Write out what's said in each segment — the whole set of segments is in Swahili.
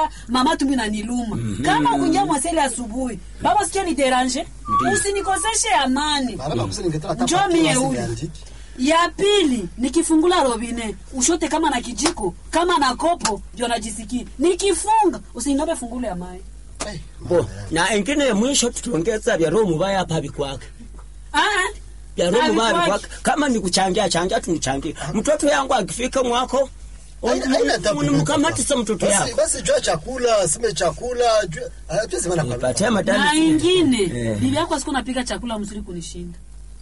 nasikia mama tumbi naniluma kama ukuingia mwaseli asubuhi baba sikia ni deranje usinikoseshe amani Baraba kusini ningetaka hata Njoo faktura mie huyu. simeandiki. ya pili nikifungula robine ushote kama na kijiko kama na kopo ndio najisikia nikifunga usiniombe fungule ya mai Eh, bo mama yangu. na engine ya mwisho tutaongeza vya roho mubaya hapa vikwake Ah, vya roho mubaya havikwaki. vikwake kama ni kuchangia changia tunichangie mtoto yangu akifika mwako Haina- haina tabu. unimkamatisa mtoto Basi- yako Basi jua chakula, sime chakula, jua ah, pia sema na nipatie na madani ingine Eh. bibi yako asiku napika chakula mzuri kunishinda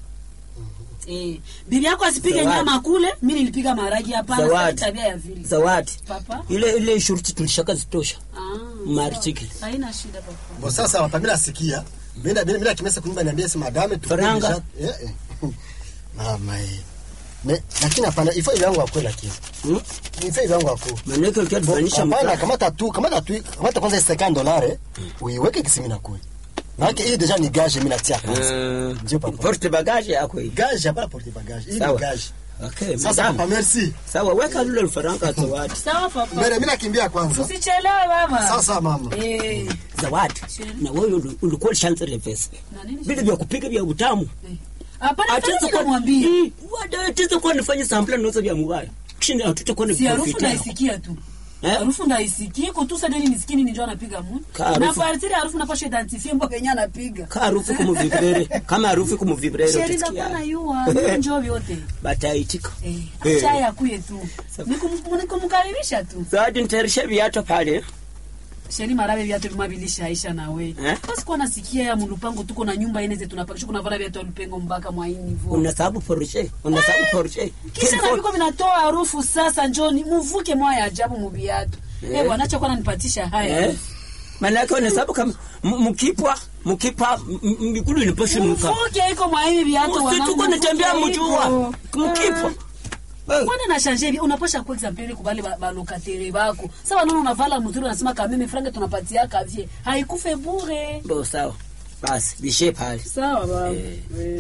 Eh, bibi yako asipige Zawadi. nyama kule mi nilipiga maragi hapana Zawadi. sitaki tabia ya vile zawadi papa ile ile shurti tulishaka zitosha ah, Martikili. sawa. haina shida papa Bo sasa hapa mimi nasikia. Mimi na mimi kimesa kunyumba niambia si madame tu. Faranga. Eh, eh. Mama eh. Me, lakini hapana, ifo hivi yangu akwe lakini. Hmm? Ifo hivi yangu akwe. manake ukiatufanisha Hapana, kamata tu, kamata tu, kamata kwanza 50 dollars, uiweke kisimi na kwe. Maana hii deja ni gage mimi natia kwanza. Ndio papa. porte bagage yako hii Gage hapana porte bagage. Hii ni Sawa. gage. okay Sasa madam. papa merci. sawa weka lule lufaranga zawadi sawa papa Mbele mimi nakimbia kwanza. usichelewe baba Sasa mama. eh, zawadi na wewe uli- ulikuwa lishanzele pesa na nini vile vya kupika vya utamu Eh. hapana Atiza sasa kwa- namwambia Ii, wada atiza kwa nifanye sampla noza vya mubaya kisha hatutakuwa ni si harufu profit yako. naisikia tu Eh? harufu ndaisikia iko tu sadeni miskini ninjo anapiga mu Ka harufu. na partiri harufu napasha identifie mboga yenye anapiga ka harufu kumuvibrere kama harufu kumuvibrere sheri za utasikia pana yua njo vyote bataitika eh Eh. acha yakuye tu Nikum- nikumkaribisha tu zawadi nitayarisha viato pale sheri marabe viatu vimabilisha aisha nawe Eh? basi kwa nasikia ya mulupango tuko na nyumba ine zetu tunapakisha kuna vala viatu alupengo mpaka mwaini vo unasabu porche unasabu porche kisha na viko vinatoa harufu sasa njoni muvuke mwaya ajabu muviatu Eh. eh bwana acha kwa nanipatisha haya eh manake unasabu kama m- mkipwa mkipwa m- m- mikulu inipashe muka muvuke iko mwahivi viatu usituko nitembea mjua mkipwa Eh. kwana na shanje hivi unapasha kwa example kubali ba- balokatere bako sawa naona unavala mzuri unasema kama mimi franga tunapatia kavye haikufe bure bo sawa basi bishe pale sawa baba Eh. Eh.